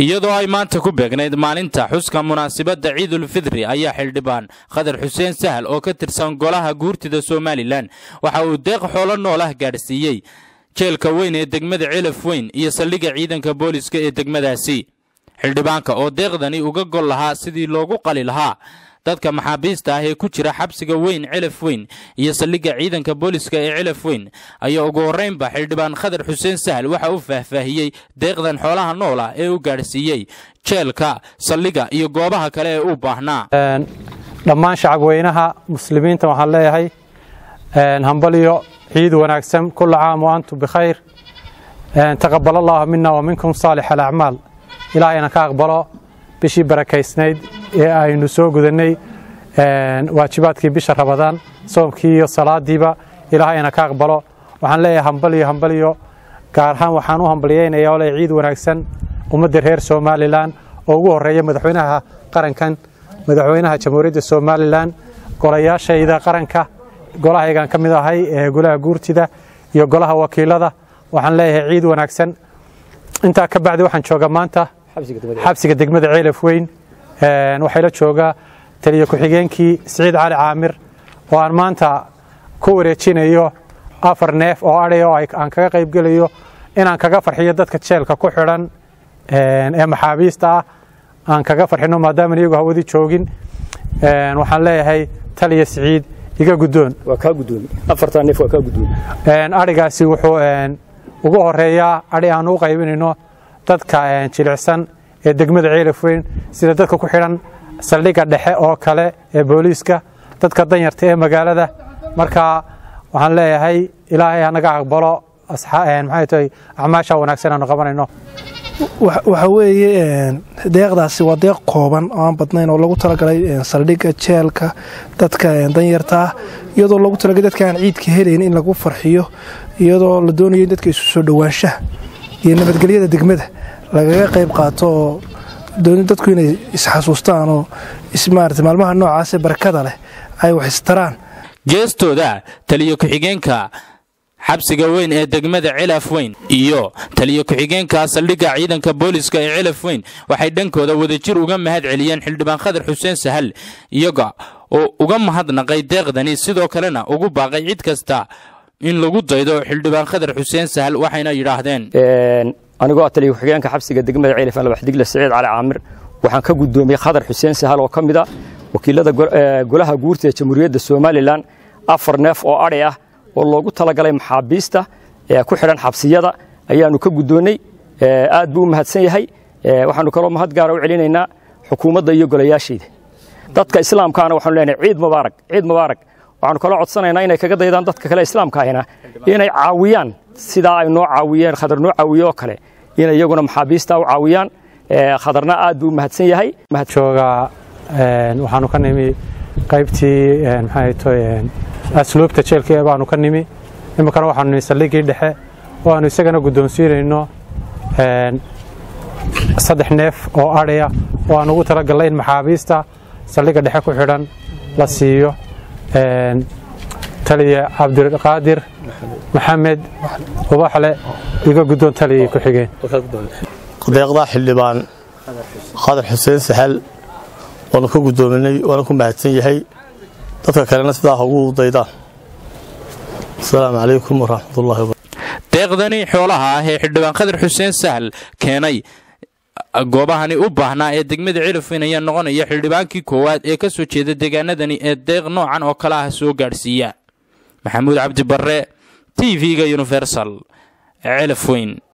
iyadoo ay maanta ku beegnayd maalinta xuska munaasabadda ciidulfidri ayaa xildhibaan khadar xuseen sahal oo ka tirsan golaha guurtida somalilan waxa uu deeq xoolo noolah gaadhsiiyey jeelka weyn ee degmada celaf weyn iyo saldhigga ciidanka booliska ee degmadaasi xildhibaanka oo deeqdani uga gol lahaa sidii loogu qali lahaa dadka maxaabiista ah ee ku jira xabsiga weyn celaf weyn iyo saldhigga ciidanka booliska ee celaf weyn ayaa ugu horraynba xildhibaan khadar xuseen sahal waxa uu faahfaahiyey deeqdan xoolaha nool ah ee u gaadhsiiyey jeelka saldhigga iyo goobaha kale ee u baahnaa dhammaan shacabweynaha muslimiinta waxaan leeyahay hambaliyo ciid wanaagsan kula caam wa antum bikhayr taqabal allahu mina wa minkum saalix alacmaal ilaahayna ka aqbalo bishii barakaysnayd ee aynu soo gudannay waajibaadkii bisha rabadaan soomkii iyo salaadiiba ilaahayna ka aqbalo waxaan leeyahay hambaliyo hambaliyo gaar ahaan waxaan u hambaliyeynayaa ole ciid wanaagsan ummadda reer somalilan oo ugu horreeya madaxweynaha qarankan madaxweynaha jamhuuriyadda somalilan golayaashayda qaranka golahaygaan ka mid ahay ee golaha guurtida iyo golaha wakiilada waxaan leeyahay ciid wanaagsan intaa ka bacdi waxaan joogaa maanta xabsiga degmada ceelaf weyn waxaa la joogaa taliya ku-xigeenkii siciid cali caamir oo aan maanta ku wareejinayo afar neef oo adhay oo aan kaga qaybgelayo inaan kaga farxiyo dadka jeelka ku xidhan ee maxaabiista ah aan kaga farxino maadaaman iyagu hawadii joogin waxaan leeyahay taliya siciid iga guddoon adhigaasi wuxuu ugu horeeyaa adhi aan u qaybinayno dadka jilicsan ee degmada ceelaf weyn sida dadka ku xidhan saldhigga dhexe oo kale ee booliiska dadka danyarta ee magaalada marka waxaan leeyahay ilaahay hanaga aqbalo maxay tahay acmaasha wanaagsan aanu qabanayno waxa weeye deeqdaasi waa deeq kooban oo aan badnayn oo lagu talagalay saldhigga jeelka dadka danyarta ah iyadoo lagu talagalay dadka aan ciidka helayn in lagu farxiyo iyadoo la doonayo in dadka isu soo dhowaanshaha iyo nabadgelyada degmada lagaga qayb qaato oo dooni dadku inay isxasuustaan oo ismaarata maalmaha noocaasee barakada leh ay wax istaraan geestooda taliyo ku-xigeenka xabsiga weyn ee degmada celaf weyn iyo taliyo ku-xigeenka saldhigga ciidanka booliska ee celaf weyn waxay dhankooda wadajir uga mahad celiyeen xildhibaan khadar xuseen sahal iyaga oo uga mahadnaqay deeqdani sidoo kalena ugu baaqay cid kasta in lagu daydo xildhibaan khadar xuseen sahal waxayna yidhaahdeen anigoo taliya ku-xigeenka xabsiga degmada ceelaf albaxdigle siciid cali caamir waxaan ka guddoomiyey khadar xuseen sahal oo ka mid a wakiilada golaha guurta ee jamhuuriyadda somalilan afar neef oo adhay ah oo loogu talagalay maxaabiista ee ku xidhan xabsiyada ayaannu ka guddoonnay aad buu u mahadsan yahay waxaannu kaloo mahad gaara u celinaynaa xukuumadda iyo golayaashayda dadka islaamkaana waxaanu leenahay ciid mubaarak ciid mubaarak waxaannu kaloo codsanaynaa inay kaga daydaan dadka kale islaamka ahina inay caawiyaan sidaa ay noo caawiyeen khadar noo caawiye oo kale inay iyaguna maxaabiista u caawiyaan khadarna aad buu u mahadsan yahay joogaa waxaanu ka nimi qaybtii maxay tahay asluubta jeelka baanu ka nimi iminkana waxaanu nimi saldhiggii dhexe oo aanu isagana guddoonsiinayno saddex neef oo adhaya oo aan ugu talagalnay in maxaabiista saldhigga dhexe ku xidhan la siiyo taliya cabdiqaadir maxamed ubaxle iga guddoon taliya ku-xigeen deeqdaa xildhibaan khadar xuseen saxal waanu ka guddoominay waana ku mahadsan yahay dadka kalena sidaa ha ugu daydaan asalaamu calaykum waraxmatullahi deeqdani xoolaha ah ee xildhibaan khadar xuseen sahal keenay goobahani u baahnaa ee degmada celafweyn ayaa noqonaya xildhibaankii koowaad ee ka soo jeeda deegaanadani ee deeq noocan oo kale ah soo gaadhsiiya maxamuud cabdi barre t v-ga universal celafweyn